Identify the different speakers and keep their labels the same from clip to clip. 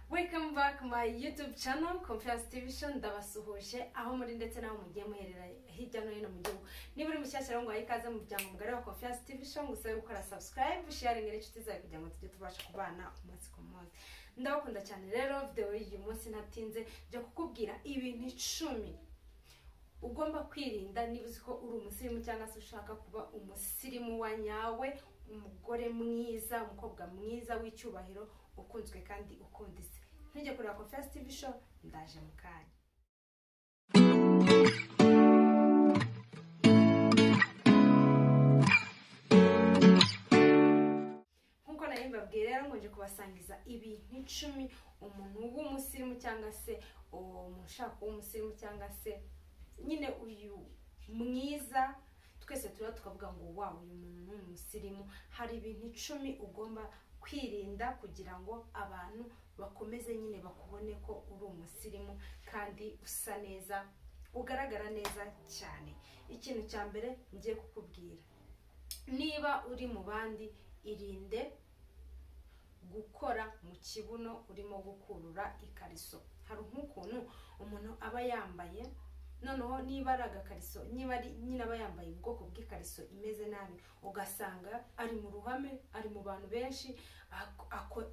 Speaker 1: welcome back my youtube channel conference television ndabasuhuje aho muri ndetse n'aho mugiye muherera hirya no hino mu gihugu niba uri mushyashya rero ngaho ikaze mu muryango mugari wa conference television gusa gukora subscribe sharing n'inshuti zawe kugira ngo tujye tubasha kubana umunsi ku munsi ndabakunda cyane rero video y'uyu munsi natinze njya kukubwira ibintu icumi ugomba kwirinda niba uzi ko uri umusirimu cyangwa se ushaka kuba umusirimu wa nyawe umugore mwiza umukobwa mwiza w'icyubahiro ukunzwe kandi ukunditse ntujye kureba confess tv show ndaje mu kanya nk'uko nari mbabwiye rero ngo nje kubasangiza ibintu icumi umuntu w'umusirimu cyangwa se uwo muntu ushaka kuba umusirimu cyangwa se nyine uyu mwiza twese turiho tukavuga ngo wa uyu muntu ni umusirimu hari ibintu icumi ugomba kwirinda kugira ngo abantu bakomeze nyine bakubone ko uri umusirimu kandi usa neza ugaragara neza cyane ikintu cya mbere ngiye kukubwira niba uri mu bandi irinde gukora mu kibuno urimo gukurura ikariso hari nk'ukuntu umuntu aba yambaye noneho niba ari agakariso niba ari nyine aba yambaye ubwoko bw'ikariso imeze nabi ugasanga ari mu ruhame ari mu bantu benshi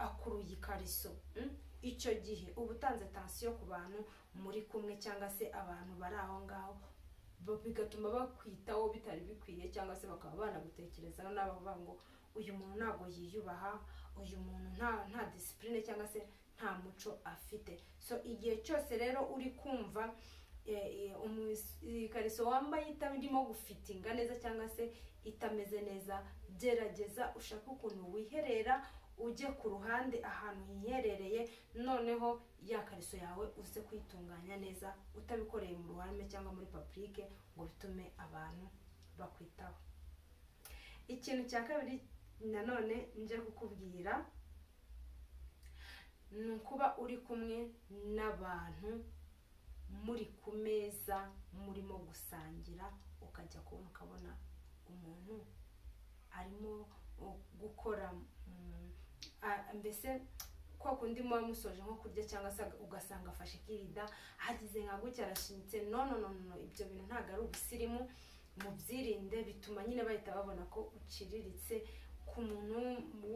Speaker 1: akuruye ikariso icyo gihe uba utanze tansiyo ku bantu muri kumwe cyangwa se abantu bari aho ngaho bigatuma bakwitaho bitari bikwiye cyangwa se bakaba banagutekerezaho n'abavuga ngo uyu muntu ntabwo yiyubaha uyu muntu nta disipurine cyangwa se nta muco afite so igihe cyose rero uri kumva ikariso wambaye itarimo gufitinga neza cyangwa se itameze neza gerageza ushaka ukuntu wiherera ujye ku ruhande ahantu hiherereye noneho ya kariso yawe uze kuyitunganya neza utabikoreye mu ruhame cyangwa muri papurike ngo bitume abantu bakwitaho ikintu cya kabiri nanone nje kukubwira ni ukuba uri kumwe n'abantu muri ku meza murimo gusangira ukajya kubona ukabona umuntu arimo gukora mbese kwa kundi muba musoje nko kurya cyangwa se ugasanga afashe ikirida hagize nka gutya arashinyitse no no ibyo bintu ntabwo ari ubusirimu mubyirinde bituma nyine bahita babona ko uciriritse ku muntu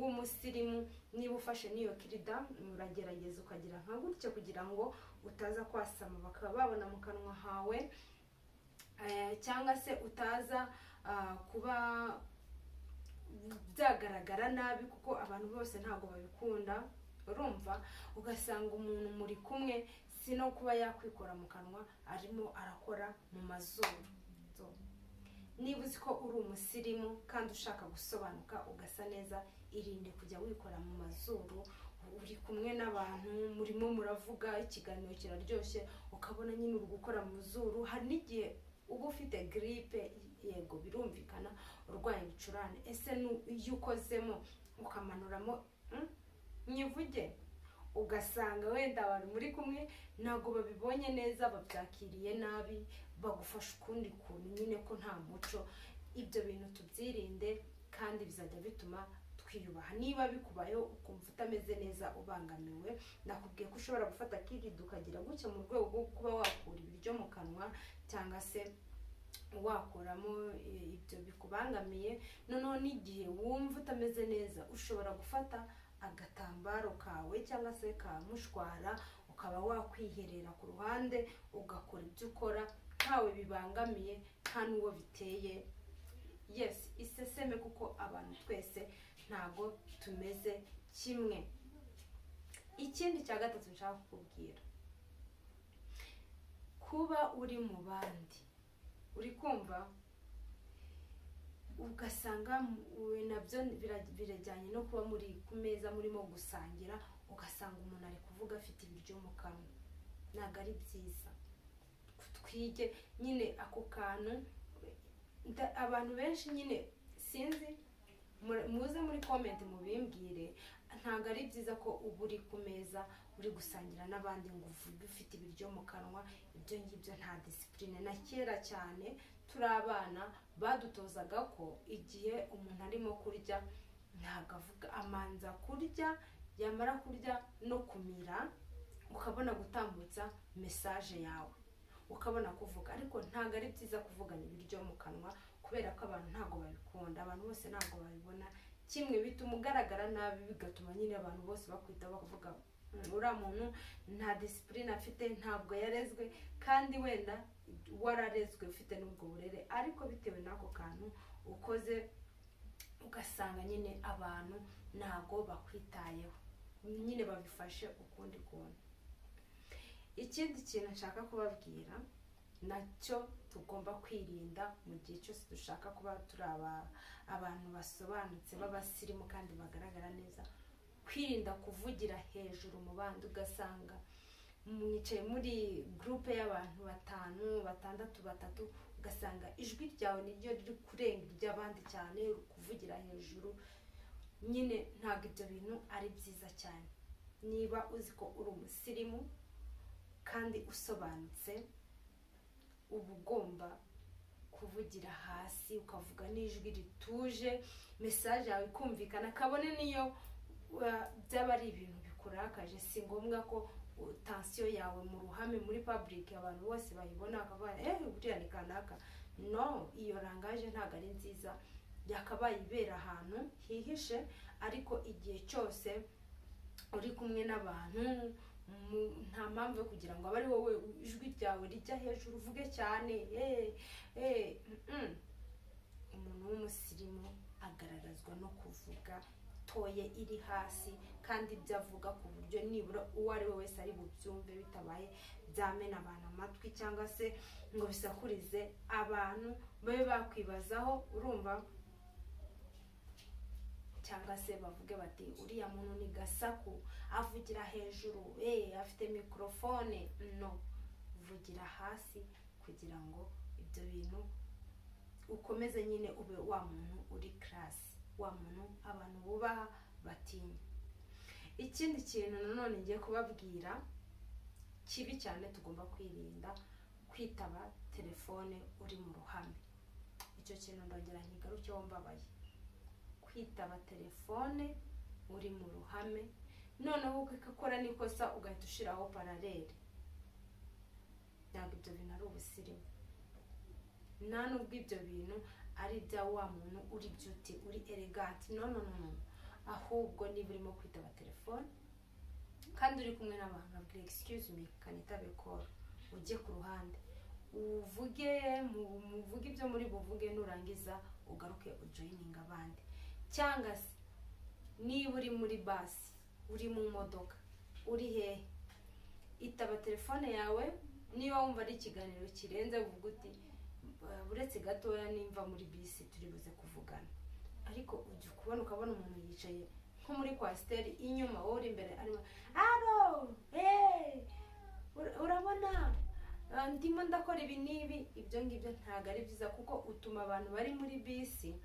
Speaker 1: w'umusirimu niba ufashe n'iyo kirida uragerageza ukagira nka gutya kugira ngo utaza kwasama bakaba babona mu kanwa hawe cyangwa se utaza kuba byagaragara nabi kuko abantu bose ntabwo babikunda urumva ugasanga umuntu muri kumwe si no kuba yakwikora mu kanwa arimo arakora mu mazuru niba uzi ko uri umusirimu kandi ushaka gusobanuka ugasa neza irinde kujya wikora mu mazuru uri kumwe n'abantu murimo muravuga ikiganiro kiraryoshye ukabona nyine uri gukora mu zuru hari n'igihe uba ufite giripe yego birumvikana urwaye ibicurane ese iyo ukozemo ukamanuramo nyivuge ugasanga wenda abantu muri kumwe ntabwo babibonye neza babyakiriye nabi bagufasha ukundi kuntu nyine ko nta muco ibyo bintu tubyirinde kandi bizajya bituma twiyubaha niba bikubayeho ukumva utameze neza ubangamiwe nakubwiye ko ushobora gufata kirida ukagira gutya mu rwego rwo kuba wakura ibiryo mu kanwa cyangwa se wakuramo ibyo bikubangamiye noneho n'igihe wumva utameze neza ushobora gufata agatambaro kawe cyangwa se ka mushwara ukaba wakwiherera ku ruhande ugakora ibyo ukora ntawe bibangamiye nta n'uwo biteye yesi iseseme kuko abantu twese ntabwo tumeze kimwe ikindi cya gatatu nshaka kukubwira kuba uri mu bandi uri kumva ugasanga nabyo birajyanye no kuba muri ku meza murimo gusangira ugasanga umuntu ari kuvuga afite ibiryo mu kanwa ntabwo ari byiza twige nyine ako kantu abantu benshi nyine sinzi muze muri komenti mubimbwire ntabwo ari byiza ko uba uri ku meza uri gusangira n'abandi ngo uvuge ufite ibiryo mu kanwa ibyo ngibyo nta disipurine na kera cyane turi abana badutozaga ko igihe umuntu arimo kurya ntabwo avuga amanza kurya yamara kurya no kumira ukabona gutambutsa mesaje yawe ukabona kuvuga ariko ntabwo ari byiza kuvugana ibiryo mu kanwa kubera ko abantu ntabwo babikunda abantu bose ntabwo babibona kimwe bituma ugaragara nabi bigatuma nyine abantu bose bakwita bavuga "Mm, uriya muntu nta disipurine afite ntabwo yarezwe kandi wenda wararezwe ufite n'ubwo burere ariko bitewe n'ako kantu ukoze ugasanga nyine abantu ntabwo bakwitayeho nyine babifashe ukundi kuntu ikindi kintu nshaka kubabwira nacyo tugomba kwirinda mu gihe cyose dushaka kuba turi aba- abantu basobanutse b'abasirimu kandi bagaragara neza kwirinda kuvugira hejuru mu bandi ugasanga mwicaye muri gurupe y'abantu batanu batandatu batatu ugasanga ijwi ryawe niryo riri kurenga iry'abandi cyane uri kuvugira hejuru nyine ntabwo ibyo bintu ari byiza cyane niba uzi ko uri umusirimu kandi usobanutse uba ugomba kuvugira hasi ukavuga n'ijwi rituje mesaje yawe ikumvikana kabone niyo uh, byaba ari ibintu bikurakaje si ngombwa ko uh, tansiyo yawe mu ruhame muri public abantu bose bayibona bakavuga eh buriya ni kanaka no iyo rangaje ntabwo ari nziza yakabaye ibera ahantu hihishe ariko igihe cyose uri kumwe n'abantu mu- nta mpamvu yo kugira ngo abe ari wowe ijwi ryawe rijya hejuru uvuge cyane eh, eh, mm-mm. umuntu w'umusirimu agaragazwa no kuvuga toye iri hasi kandi ibyo avuga ku buryo nibura uwo ari we wese ari bubyumve bitabaye byamena abantu amatwi cyangwa se ngo bisakurize abantu babe bakwibazaho urumva cyangwa se bavuge bati uriya muntu ni gasaku avugira hejuru eh afite mikorofone no vugira hasi kugira ngo ibyo bintu ukomeze nyine ube wa muntu uri karasi wa muntu abantu bubaha batinya ikindi kintu nanone ngiye kubabwira kibi cyane tugomba kwirinda kwitaba telefone uri mu ruhame icyo kintu ndongera nkigarukeho mbabaye kwitaba telefone uri mu ruhame noneho ukakora n'ikosa ugahita ushyiraho paraleli ntabwo ibyo bintu ari ubusirimu nta nubwo ibyo bintu ari ibya wa muntu uri byuti uri eleganti no no no no ahubwo niba urimo kwitaba telefone kandi uri kumwe n'abantu abwira excuse me kanitabe call ujye ku ruhande uvuge mu- muvuge ibyo muri buvuge nurangiza ugaruke ujoyininga abandi cyangwa se niba uri muri basi uri mu modoka uri hehe itaba telefone yawe niba wumva ari ikiganiro kirenze vuga uti "Uh, uretse gatoya nimva muri bisi turi buze kuvugana ariko ujya kubona ukabona umuntu yicaye nko muri kwasiteri inyuma wowe uri imbere arimo aro hey, ur- urabona Ah, ndimo ndakora ibi n'ibi ibyo ngibyo ntabwo ari byiza kuko utuma abantu bari muri bisi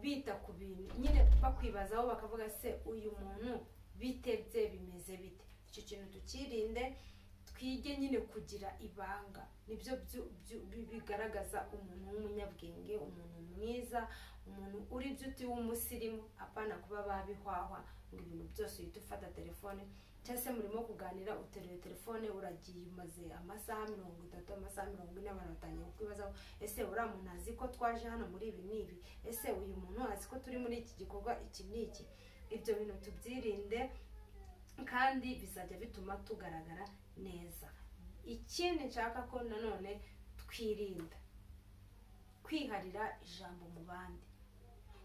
Speaker 1: bita ku bintu nyine bakwibazaho bakavuga se uyu muntu bite bye bimeze bite icyo kintu tukirinde twige nyine kugira ibanga nibyo byu- byu- bi- bigaragaza umuntu w'umunyabwenge umuntu mwiza umuntu uri byuti w'umusirimu apana kuba babihwahwa ngo ibintu byose uhita ufata telefone cyangwa se murimo kuganira uteruye telefone uragiye umaze amasaha mirongo itatu amasaha mirongo ine abantu batangiye kukwibazaho ese uriya muntu azi ko twaje hano muri ibi n'ibi ese uyu muntu azi ko turi muri iki gikorwa iki n'iki ibyo bintu tubyirinde kandi bizajya bituma tugaragara neza ikindi nshaka ko nanone twirinda kwiharira ijambo mu bandi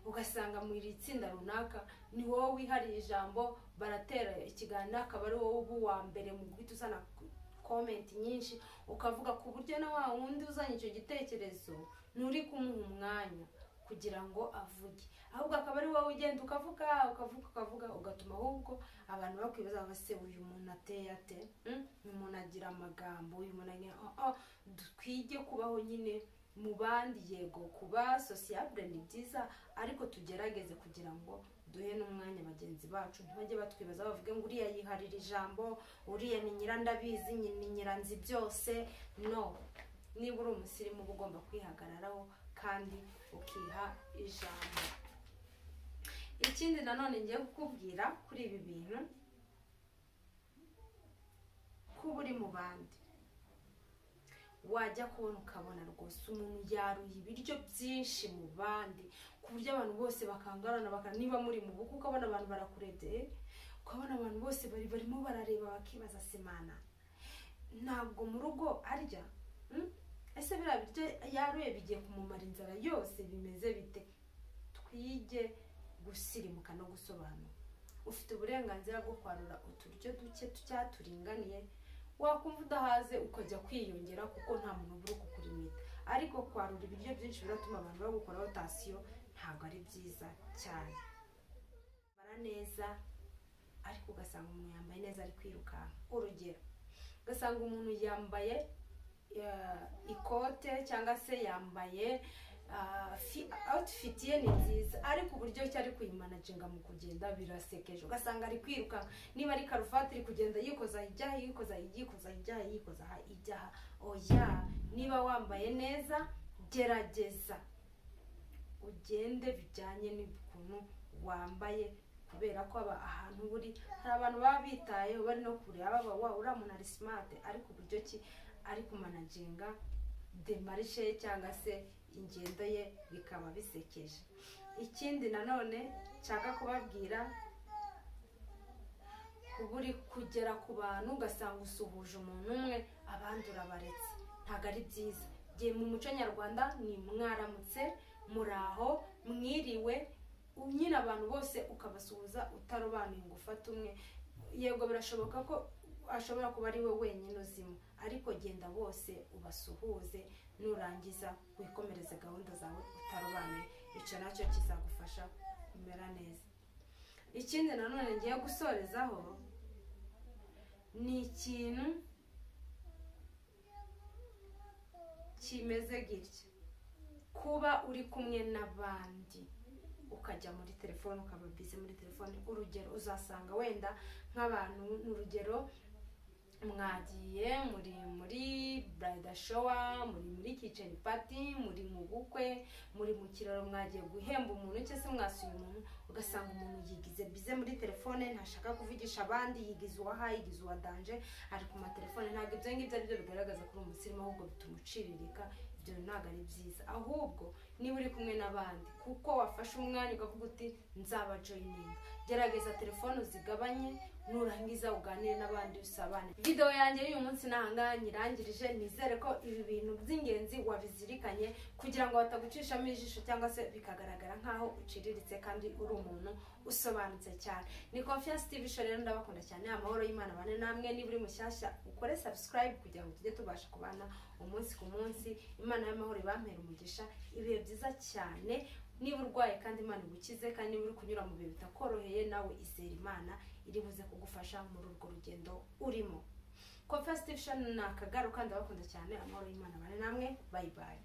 Speaker 1: ugasanga mu iri tsinda runaka ni wowe wihariye ijambo baratera ikiganiro akaba ari wowe uba uwa mbere mu guhita uzana komenti nyinshi ukavuga ku buryo na wa wundi uzanye icyo gitekerezo nturi kumuha umwanya kugira ngo avuge ahubwo akaba ari wowe ugenda ukavuga ukavuga ukavuga ugatuma ahubwo abantu bakwibaza baba se uyu muntu ateye ate Mm? uyu muntu agira amagambo uyu muntu agira oh, oh. twige kubaho nyine mu bandi yego kuba sosiyabure ni byiza ariko tugerageze kugira ngo duhe n'umwanya bagenzi bacu ntibajye batwibaza bavuge ngo uriya yiharira ijambo uriya ni nyirandabizi nyi- ni nyiranzi byose no niba uri umusirimu uba ugomba kwihagararaho kandi ukiha ijambo ikindi nanone ngiye kukubwira kuri ibi bintu mu bandi wajya kubona ukabona rwose umuntu yaruye ibiryo byinshi mu bandi ku buryo abantu bose bakangarana baka niba muri mu bukwe ukabona abantu barakurebye ukabona abantu bose bari barimo barareba bakibaza semana ntabwo mu rugo arya mm? ese biriya biryo yaruye bigiye kumumara inzara yose bimeze bite twige gusirimuka no gusobanura ufite uburenganzira bwo kwarura uturyo duke turinganiye wakumva udahaze ukajya kwiyongera kuko nta muntu uba uri kukurimita ariko kwarura ibiryo byinshi biratuma abantu bagukoraho tasiyo ntabwo ari byiza cyane bara neza ariko ugasanga umuntu yambaye neza ari kwirukanka urugero ugasanga umuntu yambaye ikote cyangwa se yambaye awutifiti ye ni nziza ariko uburyo ki ari kuyimanaginga mu kugenda birasekeje ugasanga ari kwiruka niba ari karuvati iri kugenda yikoza ijyaha yikoza yikoza ijyaha yikoza ijyaha oya niba wambaye neza gerageza ugende bijyanye n'ukuntu wambaye kubera ko ahantu uri hari abantu baba bitayeho bari no kureba baba wa uriya muntu ari simate ariko uburyo ki ari kumanaginga demarishe ye cyangwa se ingendo ye bikaba bisekeje ikindi nanone nshaka kubabwira uba uri kugera ku bantu ugasanga usuhuje umuntu umwe abandi urabaretse ntabwo ari byiza igihe mu muco nyarwanda ni mwaramutse muraho mwiriwe nyine abantu bose ukabasuhuza utarobanuye ngo ufate umwe yego birashoboka ko ashobora kuba ari we wenyine uzimo ariko genda bose ubasuhuze nurangiza wikomereze gahunda zawe utarobanuye icyo nacyo kizagufasha kumera neza ikindi nanone ngiye gusorezaho ni ikintu kimeze gitya kuba uri kumwe n'abandi ukajya muri telefone ukaba bize muri telefone urugero uzasanga wenda nk'abantu ni urugero mwagiye muri muri burayida showa muri muri kiceni pati muri mu bukwe muri mu kiraro mwagiye guhemba umuntu cyangwa se mwasuye umuntu ugasanga umuntu yigize bize muri telefone ntashaka kuvugisha abandi yigize uwaha yigize uwadanje ari ku matelefone ntabwo ibyo ngibyo ari byo bigaragaza ko uri umusirimu ahubwo bituma uciririka ibyo ntabwo ari byiza ahubwo niba uri kumwe n'abandi kuko wafashe umwanya ukavuga uti nzaba joyininga gerageza telefone uzigabanye nurangiza uganire n'abandi usabane videwo yanjye y'uyu munsi ntahangaha nyirangirije nizere ko ibi bintu by'ingenzi wabizirikanye kugira ngo batagucishamo ijisho cyangwa se bikagaragara nk'aho uciriritse kandi uri umuntu usobanutse cyane ni confiance tv show rero ndabakunda cyane amahoro y'imana bane namwe niba uri mushyashya ukore subscribe kugira ngo tujye tubasha kubana umunsi ku munsi imana y'amahoro ibampera umugisha ibihe byiza cyane niba urwaye kandi imana igukize kandi niba uri kunyura mu bihe bitakoroheye nawe izera imana iri buze kugufasha muri urwo rugendo urimo confesitivishoni ni akagaruka ndabakunda cyane amahoro y'imana bane namwe bayibaye